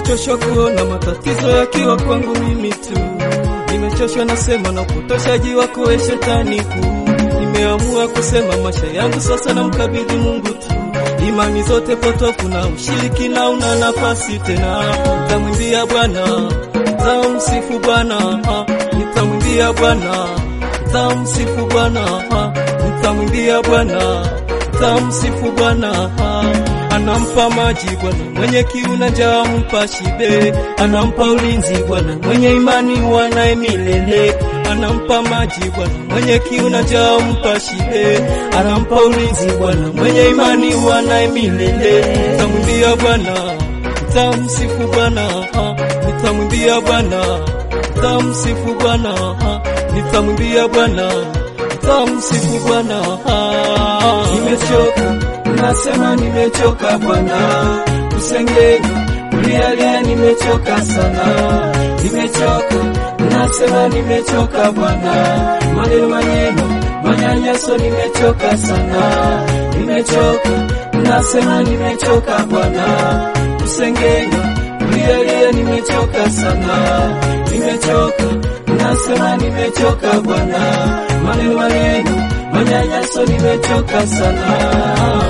nimechoshwa kuona matatizo yakiwa kwangu mimi tu, nimechoshwa nasema na upotoshaji wako we shetani kuu. Nimeamua kusema maisha yangu sasa na mkabidhi Mungu tu, imani zote potofu na ushirikina una nafasi tena. Nitamwimbia Bwana, nitamsifu Bwana, nitamwimbia Bwana, nitamsifu Bwana, nitamwimbia Bwana, nitamsifu Bwana anampa maji Bwana mwenye kiu na njaa mpa shibe, anampa ulinzi Bwana mwenye imani wanaye milele, anampa maji Bwana mwenye kiu na njaa mpa shibe, anampa ulinzi Bwana mwenye imani wanaye milele. Nitamwimbia Bwana, nitamsifu Bwana, nitamwimbia Bwana, nitamsifu Bwana, nitamwimbia Bwana, nitamsifu Bwana. Nimechoka nasema nimechoka Bwana, kusengenya kulialia, nimechoka sana, nimechoka nasema nimechoka Bwana, maneno maneno manyanyaso, nimechoka sana, nimechoka nasema nimechoka Bwana, kusengenya kulialia, nimechoka sana, nimechoka nasema nimechoka Bwana, maneno maneno manyanyaso, nimechoka sana.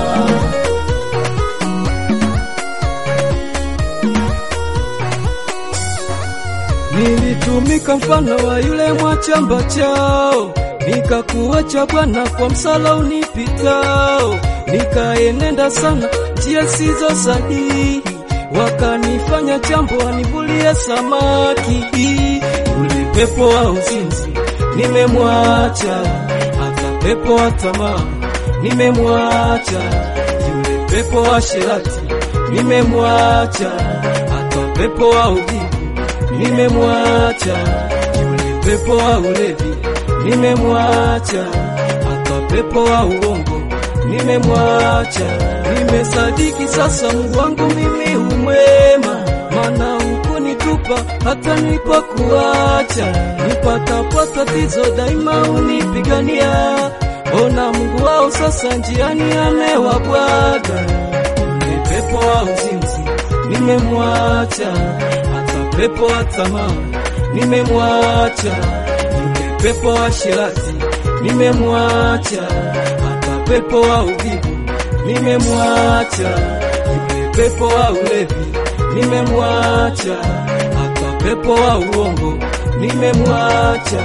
Nilitumika mfano wa yule mwachamba chao, nikakuacha Bwana kwa msala unipitao, nikaenenda sana njia sizo sahihi, wakanifanya chambo wanivulie samaki. Ule pepo wa uzinzi nimemwacha, hata pepo wa tamaa nimemwacha, yule pepo wa sherati nimemwacha, hata pepo wa uvivu nimemwacha yule pepo wa ulevi, nimemwacha hata pepo wa uongo, nimemwacha. Nimesadiki sasa Mungu wangu mimi umwema, mana hukunitupa hata nilipokuacha. Nipatapo tatizo daima unipigania, ona Mungu wao sasa njiani amewabwaga. Yule pepo wa uzinzi nimemwacha pepo wa tamaa nimemwacha, yule pepo wa sherati nimemwacha, hata pepo wa uvivu nimemwacha, yule pepo wa ulevi nimemwacha, hata pepo wa uongo nimemwacha.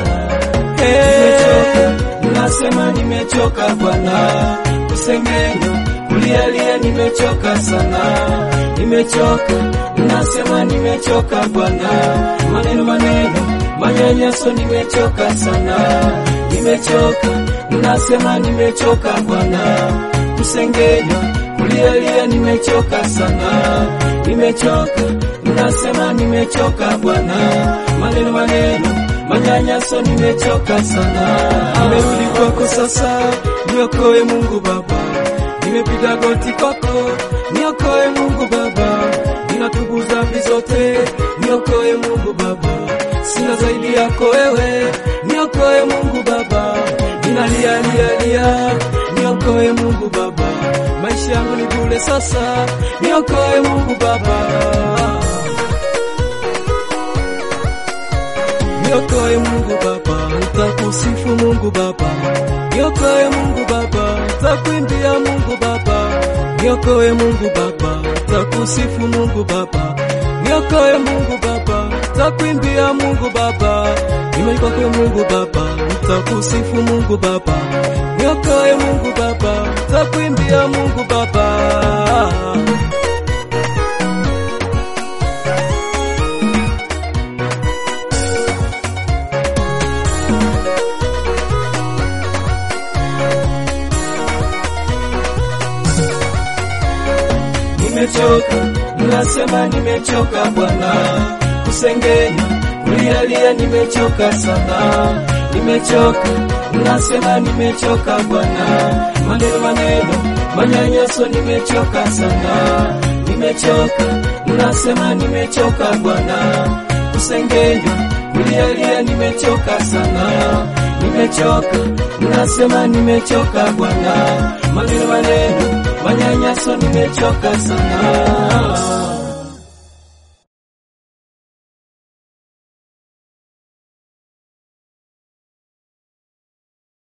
Hey, nasema nimechoka Bwana, kusengenya kulialia, nimechoka sana, nimechoka nasema nimechoka Bwana, maneno maneno manyanyaso, nimechoka sana, nimechoka nasema nimechoka Bwana, kusengenya kulialia, nimechoka sana, nimechoka nasema nimechoka Bwana, maneno maneno manyanyaso, nimechoka sana. Nimerudi kwako sasa, niokoe Mungu Baba, nimepiga goti kwako, niokoe Mungu Baba ninatubu dhambi zote, niokoe Mungu Baba, sina zaidi yako wewe, niokoe Mungu Baba, ninalia lia lia, niokoe Mungu Baba, maisha yangu ni bure sasa, niokoe Mungu Baba, niokoe Mungu Baba, nitakusifu Mungu Baba, niokoe Mungu Baba, nitakuimbia Mungu Baba, niokoe Mungu Baba takusifu Mungu Baba, niokoe Mungu Baba, takuimbia Mungu Baba, imani kwako Mungu Baba, takusifu Mungu Baba, niokoe Mungu Baba, takuimbia Mungu Baba. Nimechoka, nasema nimechoka Bwana, kusengenya kulialia, nimechoka sana, nimechoka, nasema nimechoka Bwana, maneno maneno manyanyaso, nimechoka sana, nimechoka, nasema nimechoka Bwana, kusengenya kulialia, nimechoka sana, nimechoka, nasema nimechoka Bwana, maneno maneno manyanyaso, nimechoka sana.